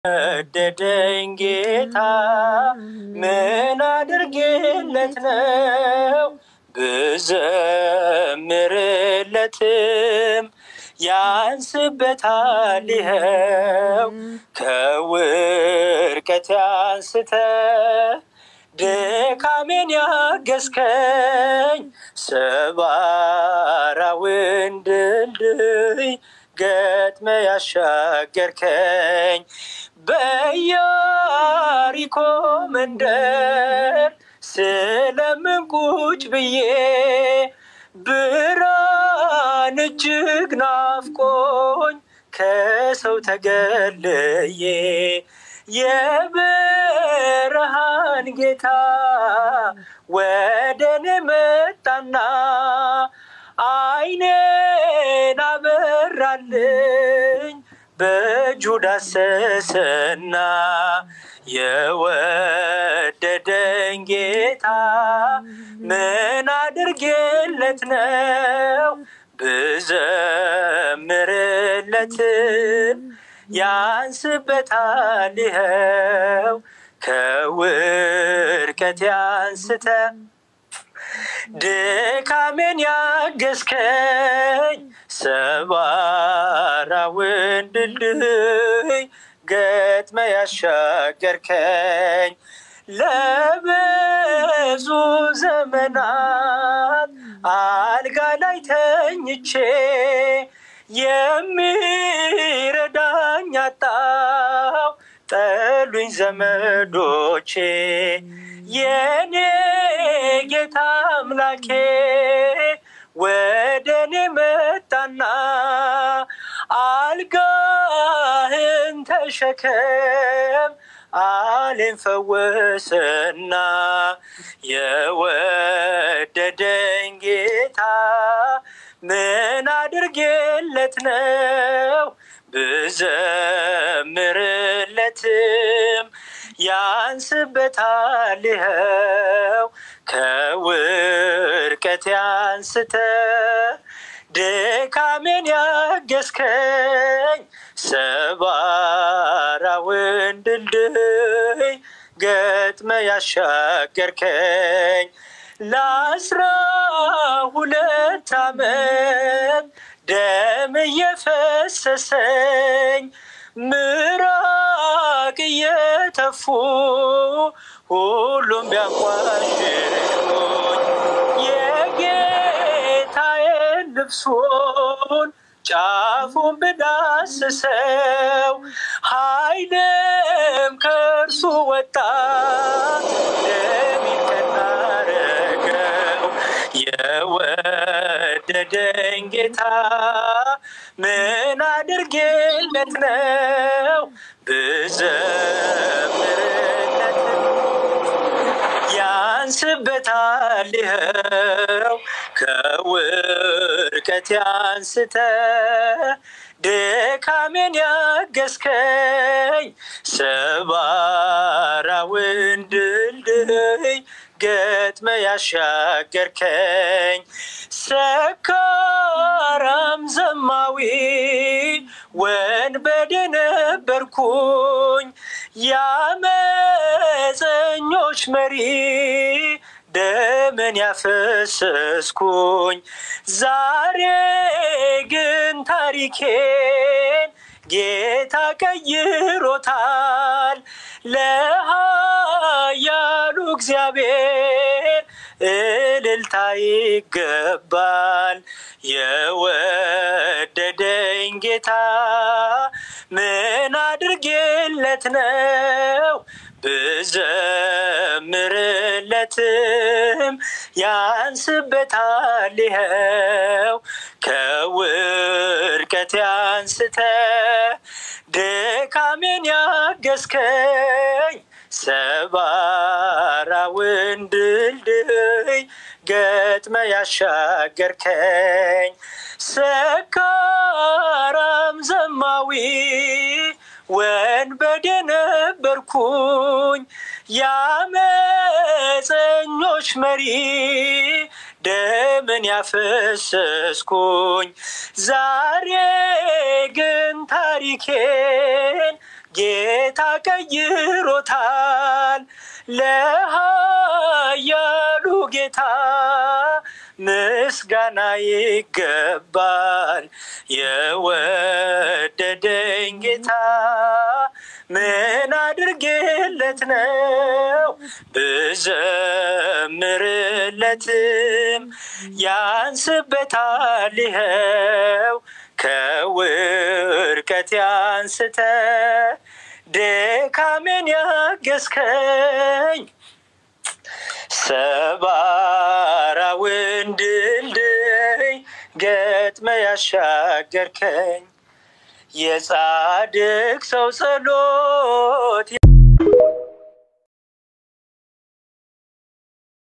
ወደደኝ ጌታ ምን አድርጌለት ነው ብዘምርለትም ያንስበታል ይኸው ከውርቀት ያንስተ ድካሜን ያገዝከኝ ሰባራውን ድልድይ ገጥመ ያሻገርከኝ በያሪኮ መንደር ስለምን ቁጭ ብዬ ብርሃን እጅግ ናፍቆኝ ከሰው ተገልዬ የብርሃን ጌታ ወደ እኔ መጣና አይኔን አበራልኝ በእጁ ዳሰሰና የወደደኝ ጌታ ምን አድርጌለት ነው ብዘምርለትም ያንስበታል ይኸው ከውድቀት ያንስተ ድካሜን ያገዝከኝ ሰባራውን ድልድይ ገጥመ ያሻገርከኝ ለብዙ ዘመናት አልጋ ላይ ተኝቼ የሚረዳኝ አጣው ጠሉኝ ዘመዶቼ የኔ ጌታ አምላኬ ወደ እኔ መጣና አልጋህን ተሸከም አሌን ፈወሰና የወደደኝ ጌታ ምን አድርጌለት ነው ብዘምርለትም ያንስበታል ይኸው ከውድቀት ያንስተ ድካሜን ያገዝከኝ ሰባራውን ድልድይ ገጥመ ያሻገርከኝ ለአስራ ሁለት ዓመት ደም እየፈሰሰኝ ምራቅ እየተፉ ሁሉም ቢያንቋሽሹኝ የጌታዬን ልብሱን ጫፉን ብዳስሰው ኃይልም ከእርሱ ወጣ ደሜን ቀናረገው የወደደኝ ጌታ ምን አድርጌለት ነው ብዘምርለት ያንስበታል ይኸው ከውድቀት ያንስተ ድካሜን ያገዝከኝ ሰባራውን ድልድይ ገጥመ ያሻገርከኝ ሰካራም ዘማዊ ወንበዴ ነበርኩኝ ያመፀኞች መሪ ደምን ያፈሰስኩኝ ዛሬ ግን ታሪኬን ጌታ ቀይሮታል ለኃያሉ እግዚአብሔር እልልታ ይገባል የወደደኝ ጌታ ምን አድርጌለት ነው ብዘምርለትም ያንስበታል ይኸው ከውድቀት ያንስተ ድካሜን ያገዝከኝ ሰባራውን ድልድይ ገጥመ ያሻገርከኝ ሰካራም ዘማዊ ወንበዴ ነበርኩኝ ያመፀኞች መሪ ደምን ያፈሰስኩኝ ዛሬ ግን ታሪኬን ጌታ ቀይሮታል ለኃያሉ ጌታ ምስጋና ይገባል። የወደደኝ ጌታ ምን አድርጌለት ነው ብዘምርለትም ያንስበታል ይኸው ከውድቀት ያንስተ ድካሜን ያገዝከኝ ሰባራውን ድልድይ ገጥመ ያሻገርከኝ የጻድቅ ሰው ጸሎት